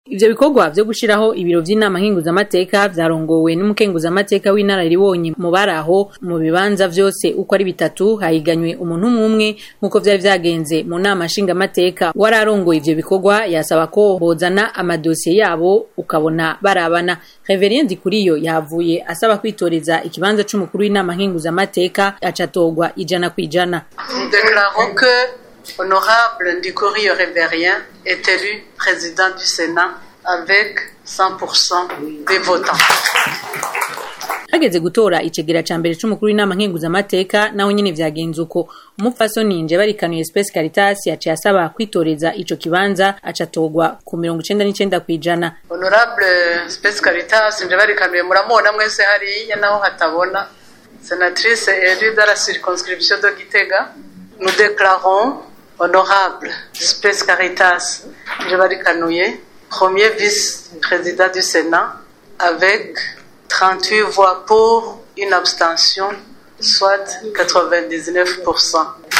Ivyo bikorwa vyo gushiraho ibiro vy'inama nkenguzamateka vyarongowe n'umukenguzamateka w'inararibonye mu baraho mu bibanza vyose uko ari bitatu hahiganywe umuntu umwe nk'uko vyari vyagenze mu nama nshingamateka wararongoye ivyo bikorwa yasaba ko bozana amadosiye yabo ukabona barabana Reverien Ndikuriyo yavuye asaba kwitoreza ikibanza c'umukuru w'inama nkenguzamateka acatorwa ijana kwijana Nous déclarons que Honorable Ndikuriyo Reverien est élu président du Sénat avec 100% des votants. hageze gutora icegera ca mbere c'umukuru w'inama nkenguzamateka naho nyene vyagenze uko umupfasoni nje barikanuye Space Caritas yaciye asaba kwitoreza ico kibanza acatorwa ku mirongo icenda n'icenda kw'ijana Honorable Space Caritas nje barikanuye muramubona mwese hariya naho hatabona sénatrice élue dans la circonscription de Gitega nous déclarons honorable Space Caritas nje barikanuye premier vice-président du Sénat avec 38 voix pour, une abstention, soit 99%.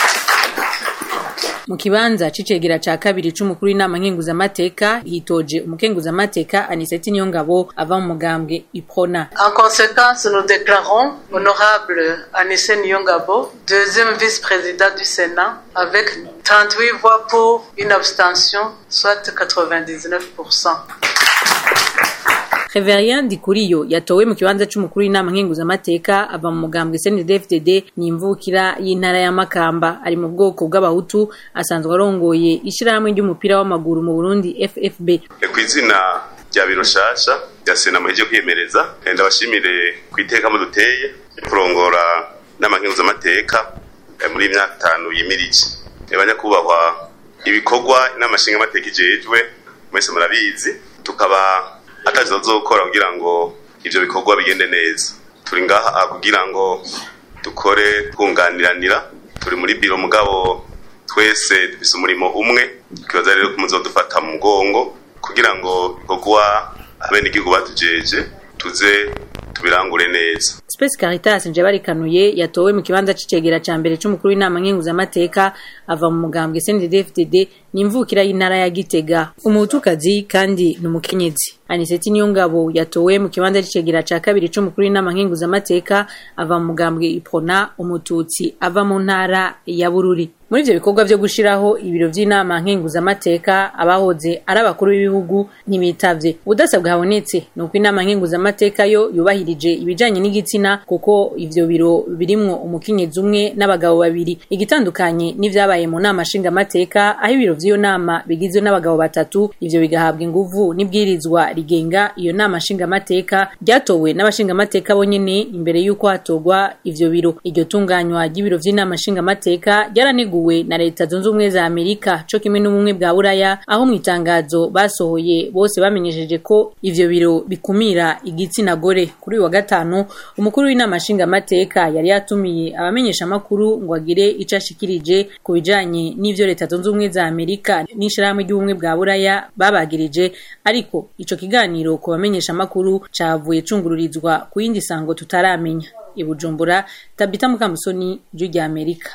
mu kibanza c'icegera ca kabiri c'umukuru w'inama nkenguzamateka hitoje umukenguzamateka Aniseti Niyongabo ava mu mugambwe Iprona En conséquence, nous déclarons honorable Anissé Nyongabo, deuxième vice-président du Sénat, avec 38 voix pour, une abstention, soit 99%. Reverien Ndikuriyo yatowe mu kibanza c'umukuru w'inama nkenguzamateka ava mu mugambwe CNDD-FDD ni imvukira y'intara ya Makamba ari mu bwoko bw'abahutu asanzwe arongoye ishirahamwe ry'umupira w'amaguru mu Burundi FFB ku izina rya biro shasha rya sena muheje kwiyemereza ndabashimire ku iteka muduteye kurongora n'amankenguzamateka muri iyi myaka itanu yimirije banyakubahwa ibikorwa inama nshingamateka ijejwe mwese murabizi tukaba atazi bazokora kugira ngo ivyo bikorwa bigende neza turi ngaha kugira ngo dukore twunganiranira turi muri biro mugabo twese dufise umurimo umwe ikibazo rero ko muzodufata mu mugongo kugira ngo ibikorwa abenegihugu batujeje tuze tubirangure neza Space Caritas nje barikanuye yatowe mu kibanza c'icegera ca mbere c'umukuru w'inama nkenguzamateka ava mu mugambwe CNDD-FDD ni imvukira y'intara ya Gitega umuhutukazi kandi ni umukenyezi Aniseti Niyongabo yatowe mu kibanza c'icegera ca kabiri c'umukuru w'inama nkenguzamateka ava mu mugambwe Iprona umututsi ava mu ntara ya Bururi muri ivyo bikorwa vyo gushiraho ibiro vy'inama nkenguzamateka abahoze ari abakuru b'ibihugu ntibitavye ubudasabwa habonetse ni uko inama nkenguzamateka yo yubahirije ibijanye n'igitsina kuko ivyo biro birimwo umukenyezi umwe n'abagabo babiri igitandukanye n'ivyabaye mu nama nshingamateka aho ibiro vy'iyo nama bigizwe n'abagabo batatu ivyo bigahabwa inguvu n'ibwirizwa rigenga iyo nama nshingamateka ryatowe n'abashingamateka bonyene imbere y'uko hatorwa ivyo biro iryo tunganywa ry'ibiro vy'inama nshingamateka ryaraniguwe na leta zunze ubumwe za amerika co kimwe n'ubumwe bwa buraya aho mu itangazo basohoye bose bamenyesheje ko ivyo biro bikumira igitsina gore kuri uyu wa gatanu umukuru w'inama nshingamateka yari yatumiye abamenyesha amakuru ngo agire ico ashikirije ku bijanye n'ivyo leta zunze ubumwe za amerika n'ishirahamwe ry'ubumwe bwa buraya babagirije ariko ico kiganiro ku bamenyesha amakuru cavuye cungururizwa ku yindi sango tutaramenya i Bujumbura Tabita Mukamusoni ryo rya Amerika